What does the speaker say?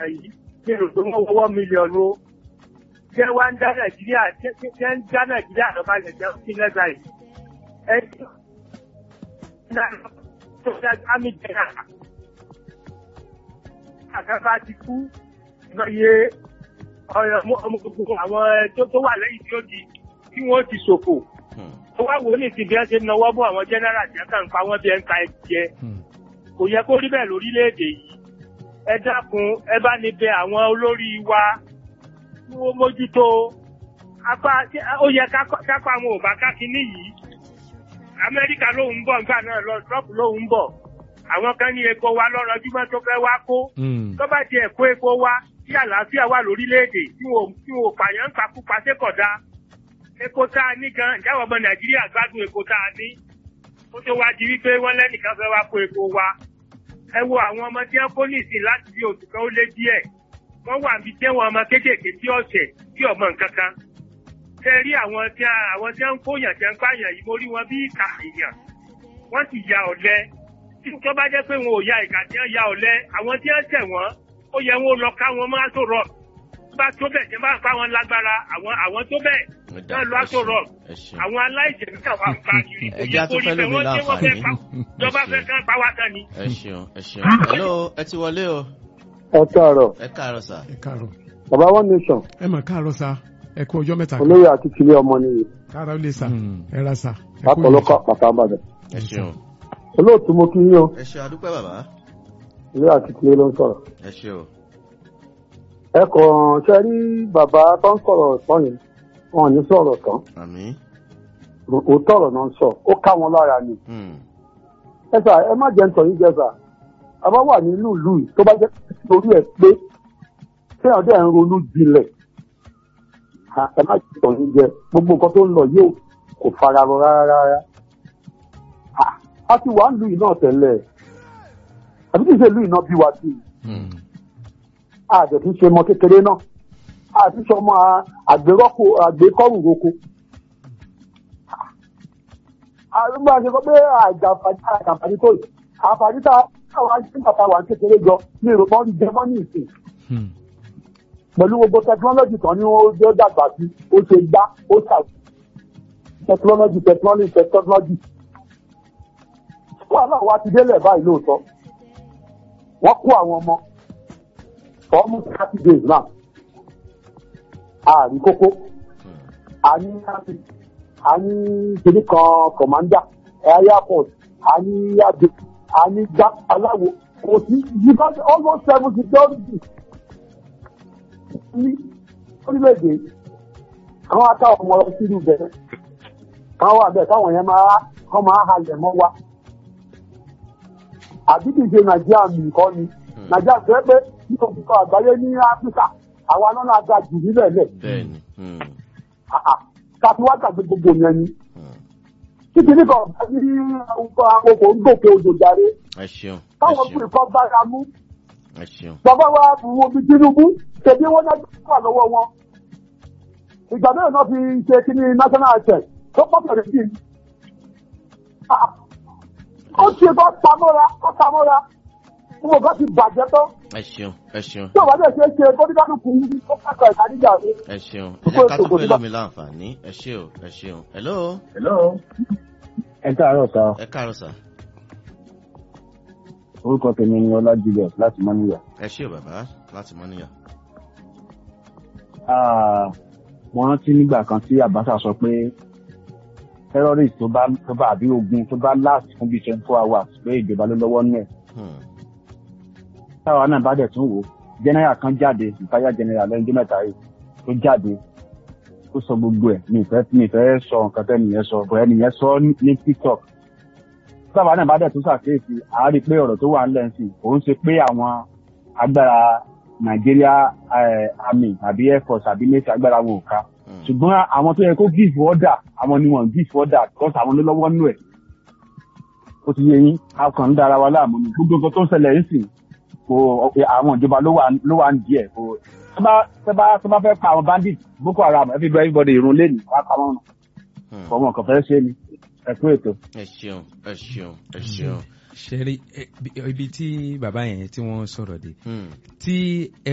ìtàn yìí ní èrò tó wọ́n wọ́wọ́ mílíọ̀nù o jẹ́ wá ń dá nàìjíríà jẹ́ ń dá nàìjíríà lọ́ba lẹ̀ jẹ́ sí lẹ́gbàá yìí ẹ tó dá ámì jẹ́ àgbà àgbà ti kú lọ́yẹ ọmọ gbogbo àwọn tó wà lẹ́yìn tí ó di tí wọ́n ti ṣòfò ó wá wò ó ní ìsìn bí wọ́n ṣe ń nawọ́ bọ́ àwọn jẹ́nẹ́rà jẹ́ kàn pa wọ́n bí ẹ̀ ń ka ẹ̀jẹ̀ kò yẹ kó rí bẹ́ẹ̀ lórílẹ̀‐èdè yìí ẹ dákun ẹ bá ní bẹ àwọn olórí wa kí wọ́n mójútó apá ó yẹ kápá àwọn òbá kákínní yìí amẹ́ríkà lòun ń bọ̀ nígbà náà lọ trump lòun ń bọ̀ àwọn kan ní epo wa lọ́rọ̀ júmọ́ tó fẹ́ wá kó tó bá tiẹ̀ kó epo wa tí àlàáfíà wà lórílẹ̀‐èdè tí wọn ò pààyàn ń pakúpa sékọ̀dá epo tá a ní gan ìjáwọ̀ ọmọ nàìjíríà gbádùn epo tá a ní ó tó wá di wípé wọ́n lẹ́nìkan fẹ́ wá kó epo wa ẹ wo àwọn ọmọ tí wọ́n kó nìsín láti bí oṣù kan ó lé díẹ̀ wọ́n wà níbi tí wọ́n ọmọ kéékèèké tí ọ̀sẹ̀ tí ọmọ nǹkan kan ṣe rí àwọn tí àwọn tí wọ́n ń kóyàn tí wọ́n ń pààyàn yìí mo rí wọn bí ìkà èèyàn wọ́n sì ya ọ̀lẹ tí tó bá jẹ́ pé wọn ò ya ìkà tí wọ́n ya ọ̀lẹ àwọn tí wọ́n tẹ̀ wọ́n ó yẹ wọn lọ ká wọn máa tó rọ bá tó bẹ̀ tí wọ́n bá pa wọn lágbára àwọn àwọn tó bẹ̀ náà lọ tó rọ àwọn aláìjẹ níta wà pa kiri kò yẹ kó rí bẹ́ẹ̀ wọ́n ṣé wọ́n fẹ́ pa ìjọba fẹ́ kán pa wá tán ni. ẹ ṣeun ẹ ṣeun hello ẹ ti wọlé o. ẹ káàárọ̀. ẹ káàárọ̀ sà. ẹ káàárọ̀. bàbá one nation. ẹ mà káàárọ̀ sà ẹ kú ọjọ́ mẹ́ta. olóyè àti tìlẹ̀ ọmọ nìyí. káàárọ̀ lè sà ẹ ra sà. látọ̀lọ́kọ̀ àpàtà àbàdàn. ẹ ṣeun. olóòtú mo kí yín o. ẹ ṣe àdúpẹ́ bàbá. olóyè àti tìlẹ̀ ló ń sọ̀rọ̀. ẹ ṣe o. ẹ kàn ṣe rí bàbá tó ń sọ̀rọ̀ tán yẹn wọn ò ní sọ̀rọ̀ tán. àmín. òótọ́ ọ̀rọ̀ náà ń sọ ó ká wọn lára ni. ẹ sà ẹ má jẹ́ nítorí jẹ́ sà a bá wà nínú ìlú yìí tó bá jẹ́ torí ẹ̀ pé kéèyàn dẹ̀ ń ronú jinlẹ̀ ẹ má jẹ́ nítorí jẹ́ gbogbo nǹkan tó ń lọ yóò kò fara rọ rárá rárá. a ti wà nílùú yìí náà tẹ́lẹ̀ àbí kì í ṣe ìlú yìí náà bí wa sí i àjẹ̀tí ṣe mọ kékeré náà àti ṣe ọmọ àgbérọ́kọ àgbékọ́rù roko. àrùbá ṣe kọ́ pé àjàǹfààní tó yìí àǹfààní tá àwọn àti bàbá wa kékeré jọ ní ìròpọ̀ ń jẹ mọ́ ní ìsìn. pẹ̀lú gbogbo tẹkinọ́lọ́jì kan ní ó dàgbà sí ó ṣe gbá ó ṣàwù tẹkinọ́lọ́jì tẹkinọ́lọ́jì tẹkinọ́lọ́jì. wàhálà wa ti délẹ̀ báyìí lóòótọ́ wọ́n kó àwọn ọmọ for almost thirty days now. Ààrí kókó, a ní láti, a ní kìíní kan commander, airport, a ní àgbẹ̀, a ní gbá aláwo, kò sí yíká almost seven security. Ní orílẹ̀-èdè, àwọn akáwọn ọmọ ọlọ́run sínú bẹ̀rẹ̀, káwọn wà bẹ́ẹ̀ káwọn yẹn máa kọ́ máa halẹ̀ mọ́ wa. Àbí kìí ṣe Nàìjíríà nìkan ni, Nàìjíríà fẹ́ pé ní òkùnkùn àgbáyé ní áfíríkà àwa náà náà ga jù nílẹ̀ lẹ̀. bẹ́ẹ̀ni. káfí wá gbàgbé gbogbo yẹn ni. títí nípa ọ̀gá ní àkókò ń gòkè odò jàre. ẹ ṣeun. káwọn fún ìkọ́ bára mú. ẹ ṣeun. bàbá wa wo bí tinubu tẹ̀lé wọn náà wà lọ́wọ́ wọn. ìgbà mẹ́rin náà fi ṣe kí ní national anthem tó pọ̀ pẹ̀lú sí i. ó ṣe bá pamọ́ra ó pamọ́ra mo bá ti bàjẹ́ tán. ẹ ṣeun ẹ ṣeun. tí o bá dẹ̀ ṣe é ṣe bóníkàlù kù ní ó kàkà ìkàdíjà rẹ. ẹ ṣeun ẹ jẹ́ ká tó fẹ́ lómi láǹfààní ẹ ṣe o ẹ ṣeun. hello. hello. ẹ káàárọ̀ sá. ẹ káàárọ̀ sá. orúkọ tèmi ni ọlá julius láti mọ́níyà. ẹ ṣe o bàbá láti mọ́níyà. mo rántí nígbà kan tí àbáṣà sọ pé terrorist tó bá tó bá àbí ogun tó bá last fún bíi twenty four hours pé ìjọba ló lọ́wọ́ nù ẹ̀ táwa náà bá dẹ̀ tún wò general kan jáde ìfáyà general lẹ́yìn ọjọ́ mẹ́ta yìí tó jáde ó sọ gbogbo ẹ̀ mi ìfẹ́ mi ìfẹ́ sọ nǹkan tẹ́ nìyẹn sọ bọ̀ ẹnìyẹn sọ ní tiktok táwa náà bá dẹ̀ tún ṣàkíyèsí àárí pé ọ̀rọ̀ tó wà ńlẹ̀ sí òun ṣe pé àwọn agbára nàìjíríà army àbí air force àbí navy agbára wọn ò ká ṣùgbọ́n àwọn tó yẹ kó give order àwọn ni wọ́n give order because àwọn ló lọ́wọ́ nù ẹ̀ ó ti yẹ yín a kàn ń dára wa láàmú ni gbogbo nǹkan tó ń ṣẹlẹ̀ ń sìn kò àwọn ìjọba ló wà ń díẹ̀ kò tẹ́ bá fẹ́ pa àwọn bandit boko haram everybody irun lé ní wàá pa wọn ọmọ kan fẹ́ ṣe ni ẹ kú ètò. ẹ ṣeun ẹ ṣeun ẹ ṣeun. ṣe rí ibi tí bàbá yẹn tí wọ́n sọ̀rọ̀ dé tí